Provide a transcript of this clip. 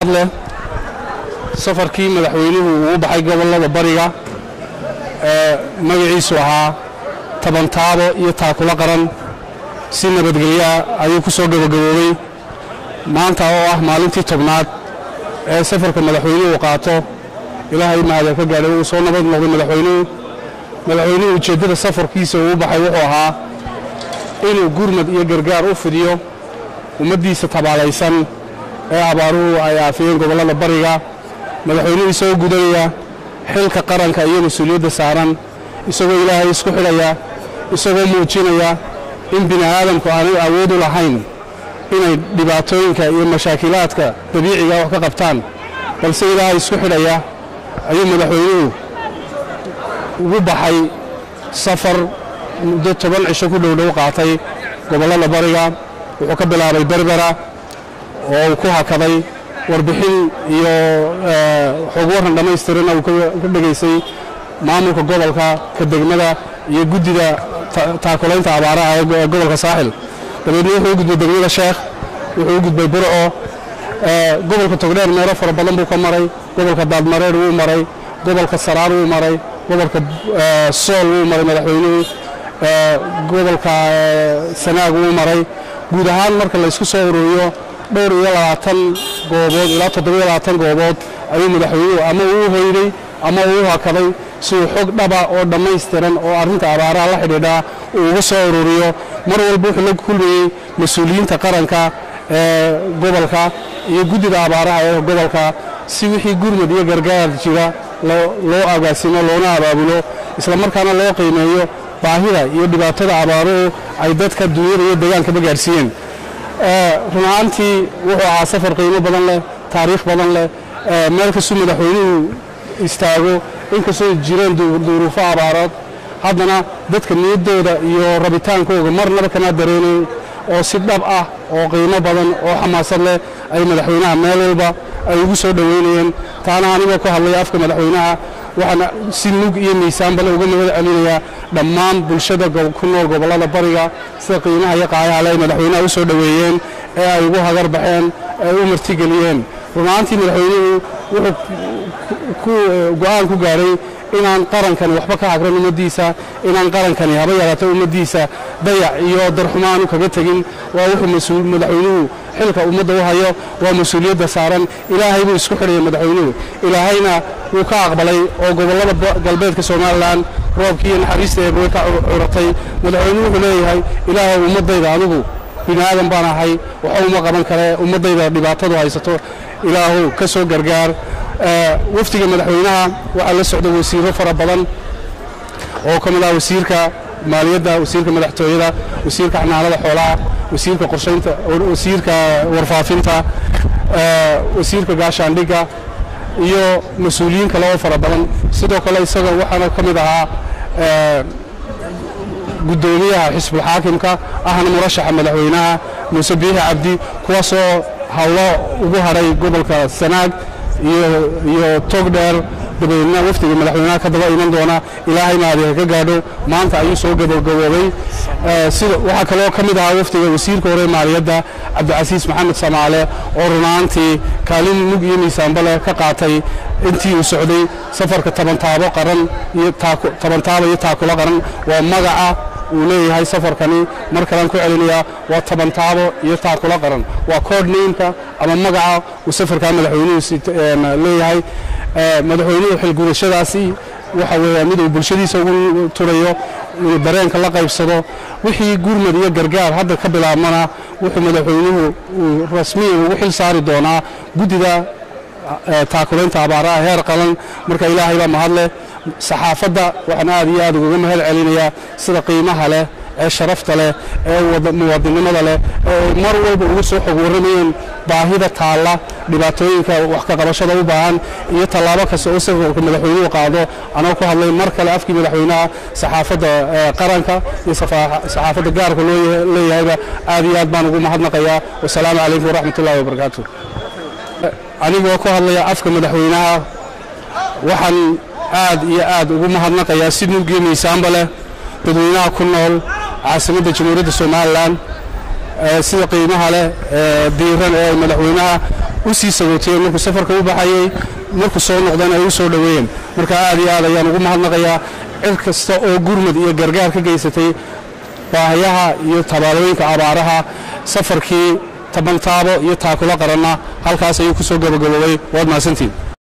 leh safarkii madaxweynuhu uu u baxay gobollada bariga ee magaciisu ahaa tabantaabo iyo taakula qaran si nabadgelyaa ayuu ku soo gabagaboobay maanta oo ah maalintii tobnaad ee safarka madaxweynuhu qaato ilaahay mahada ka gaadhay uu soo nabad noqday madaxweynuhu madaxweynuhu ujeeddada safarkiisa uu u baxay wuxuu ahaa inuu gurmad iyo gargaar u fidiyo ummaddiisa tabaalaysan ee abaaruhu ay aafiyeen gobollada bariga madaxweynuhu isagoo gudanaya xilka qaranka iyo mas-uuliyadda saaran isagoo ilaahay isku xidhaya isagoo muujinaya in bini aadamku aanay awood u lahayn inay dhibaatooyinka iyo mashaakilaadka dabiiciga wax ka qabtaan balse ilaahay isku xidhaya ayuu madaxweynuhu ugu baxay safar muddo toban cisho ku dhowdhow qaatay gobollada bariga wuxuu ka bilaabay berbera oo uu ku hakaday warbixin iyo xog warran dhammaystirana uu ka dhegaysay maamulka gobolka ka degmada iyo guddida taakulaynta abaaraha ee gobolka saaxil dabeedna wuxuu u gudbay degmada sheekh wuxuu u gudbay burco gobolka togdheer meelo fara badan buu ka maray gobolka daadmareer wuu maray gobolka saraar wuu maray gobolka sool wuu maray madaxweynuhu gobolka sanaag wuu maray guud ahaan marka la isku soo ururiyo dhowr iyo labaatan goobood ilaa toddobiyo labaatan goobood ayuu madaxweynuhu ama uu hoyday ama uu hakaday si uu xog dhaba oo dhammaystiran oo arrinta abaaraha la xidhiidhaa uu uga soo ururiyo mar walba wuxuu la kulmayey mas-uuliyiinta qaranka ee gobolka iyo guddida abaaraha ee gobolka si wixii gurmad iyo gargaar jira loo agaasimo loona abaabulo isla markaana loo qiimeeyo baahida iyo dhibaatada abaaruhu ay dadka dunyada iyo dagaalkaba gaadhsiiyeen run ahaantii wuxuu ahaa safar qiimo badan leh taariikh badan leh meel kastuu madaxweynuhu istaago inkastoo jireen duruufo abaarood haddana dadka niyaddooda iyo rabitaankooga marnaba kana dareenayn oo si dhab ah oo qiimo badan oo xamaasad leh ay madaxweynaha meel walba ay ugu soo dhoweynayeen taana anigoo ku hadlaya afka madaxweynaha waxaana si mug iyo miisaanbale uga nabad celinayaa dhammaan bulshada ku nool gobollada bariga sida qiimaha iyo qaayaha ay madaxweynaha u soo dhoweeyeen ee ay ugu hagar baxeen ee u martigeliyeen runaantii madaxweynuhu wuxuu go'aan ku gaadhay inaan qarankani waxba ka hagran ummaddiisa inaan qarankani haba yaraata ummaddiisa dayac iyo darxumaanu kaga tegin waa wuxuu madaxweynuhu xilka ummadda u hayo waa mas-uuliyadda saaran ilaahay buu isku xidhaya madaxweynuhu ilaahayna wuu ka aqbalay oo gobollada galbeedka somalilan roobkii iyo naxariista eeba way ka curatay madaxweynuhu wuxuu leeyahay ilaahay ummaddayda adigu bini aadan baan ahay waxa uma qaban kare ummaddayda dhibaatadu haysato ilaahu ka soo gargaar wafdiga madaxweynaha waxaa la socda wasiiro fara badan oo ka mid ah wasiirka maaliyadda wasiirka madaxtooyada wasiirka xanaanada xoolaha wasiirka qorshaynta wasiirka warfaafinta wasiirka gaashaandhigga iyo mas-uuliyiin kale oo fara badan sidoo kale isaga waxaana ka mid ahaa guddoomiyaha xisbulxaakimka ahna murashaxa madaxweynaha muuse biixi cabdi kuwaasoo hawlo ugu hadhay gobolka sanaag iyo togdheer dabadeedna wafdiga madaxweynaha ka daba iman doona ilaahayna adeega ka gaadho maanta ayuu soo gabagaboobay waxaa kaloo ka mid ahaa wafdiga wasiirka hore maaliyadda cabdicasiis maxamed samaale oo runaantii kaalin mug iyo miisaanba leh ka qaatay intii uu socday safarka tabantaabo qaran iyo tabantaabo iyo taakula qaran waa magaca uu leeyahay safarkani mar kalean ku celinayaa waa tabantaabo iyo taakula qaran waa coordnameka ama magaca uu safarkaa madaxweynuhu leeyahay madaxweynuhu xilgudashadaasi waxa weeya mid uu bulshadiisa ugu turayo inuu dareenka la qaybsado wixii gurmad iyo gargaar hadda ka bilaabmana wuxuu madaxweynuhu uu rasmiyan ugu xil saari doonaa guddida taakulaynta abaaraha heer qalan marka ilaahay baa mahadleh saxaafadda waxaan aad iyo aad ugaga mahad celinayaa sida qiimaha leh ee sharafta leh ee muwaadinimada leh ee mar walba uga soo xog warramayeen baahida taalla dhibaatooyinka wax ka qabashada u baahan iyo tallaabo kasta oo safarka madaxweynuhu qaado anoo ku hadlay mar kale afkii madaxweynaha saxaafadda qaranka iyo saxaafadda gaarka loo leeyahayba aad iyo aad baan ugu mahadnaqayaa wasalaamu calaykum waraxmat ullahi wabarakaatu anigoo ku hadlaya afka madaxweynaha waxaan aad iyo aad ugu mahadnaqayaa si nuugiyo miisaanba leh dadweynaha ku nool caasimadda jamhuuriyadda somalilan sida qiimaha leh ee diiran ee madaxweynaha u sii sagootiyeen markuu safarka u baxayey markuu soo noqdeen ay u soo dhoweeyeen marka aad iyo aad ayaan ugu mahadnaqayaa cid kasta oo gurmad iyo gargaar ka geysatay baahayaha iyo tabaalooyinka abaaraha safarkii tabantaabo iyo taakula qaranna halkaas ayuu ku soo gabagaboobay waad mahadsantiin